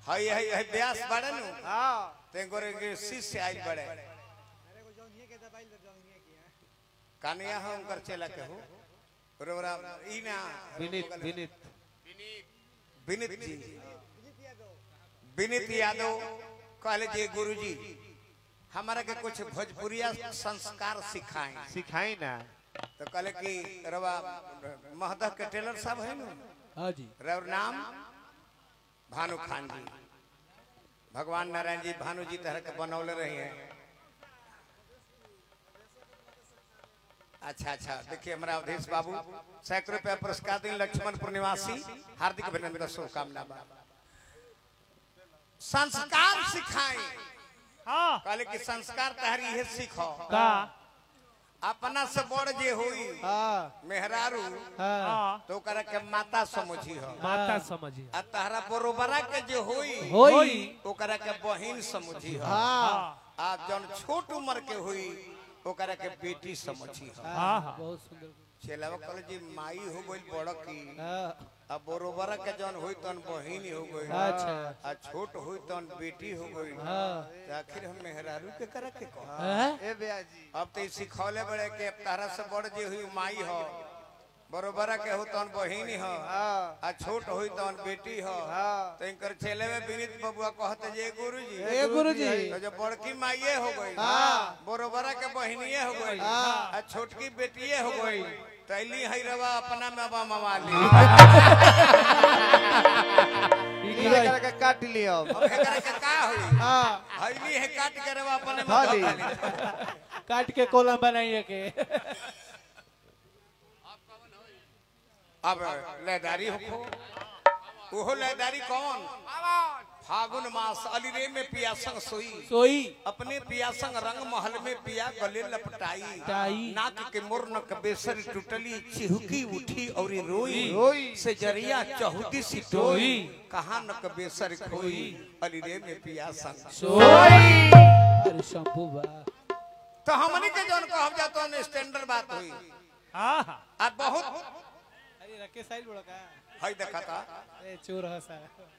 हई हई हई ब्यास बड़े नु हाँ ते गोरे के शिष्य आइल बड़े कानिया हम कर चला के हो रोरा ई ना विनीत विनीत विनीत जी विनीत यादव कहले जी गुरुजी हमारा के कुछ भोजपुरिया संस्कार सिखाएं सिखाई ना तो कहले कि रवा महदह के टेलर साहब है ना हाँ जी रवर नाम भानु खान जी भगवान नारायण जी भानु जी तरह के बनौले रही हैं अच्छा अच्छा देखिए हमारा अवधेश बाबू सैकड़ों रुपया पुरस्कार दिन लक्ष्मणपुर निवासी हार्दिक अभिनंदन शुभकामना बा संस्कार सिखाएं हाँ कहले कि संस्कार तहरी है सीखो का अपना से बड़ जे होई हाँ मेहरारू हाँ हाँ तो ओकरा के माता समझी हो माता समझिए आ तहरा बरोबरा के जे होई होई ओकरा के बहिन समझी हो हाँ आ जौन छोट उम्र के हुई ओकरा के बेटी समझी हो हाँ हाँ बहुत सुंदर चेलावा कहले जी माई हो गई बड़ की हाँ अब बरोबरा के जौन हुई तन बहिन हो गई अच्छा आ छोट हुई तन बेटी हो गई हाँ तो आखिर हम मेहरारू के करा के कह हाँ? ए भैया जी अब तो ई सिखौले बड़े के तारा से बड़ जे हुई माई हो बरोबरा के हो तन बहिन हो हाँ आ छोट हुई तन बेटी हो हाँ तो इनकर चेले में विनीत बबुआ कहते जे गुरुजी ए गुरुजी तो जो बड़की माइये हो गई हाँ। बरोबरा के बहनिये हो गई हाँ। आ छोटकी बेटिये हो गई तैली है रवा अपना में बा मवाली ई गिरई। करके काट लियो अब एकरा के का होई हाँ हईली है काट के रवा अपने में भाली। धो काट के कोलम बनाइए के अब लयदारी हो ओहो लयदारी कौन फागुन मास अलिरे में पिया संग सोई सोई अपने पिया संग रंग महल में पिया गले लपटाई टाई। नाक के मुर्नक बेसर टूटली चिहुकी उठी और रोई रोई। से जरिया चहुदी सी टोई कहा नक बेसर खोई अलिरे में पिया संग सोई अरे शंभू बा तो हमनी के जौन कहब जातो न स्टैंडर्ड बात हुई हाँ हाँ आ बहुत अरे रखे साइड बड़ा का हई देखा था ए चोर हसा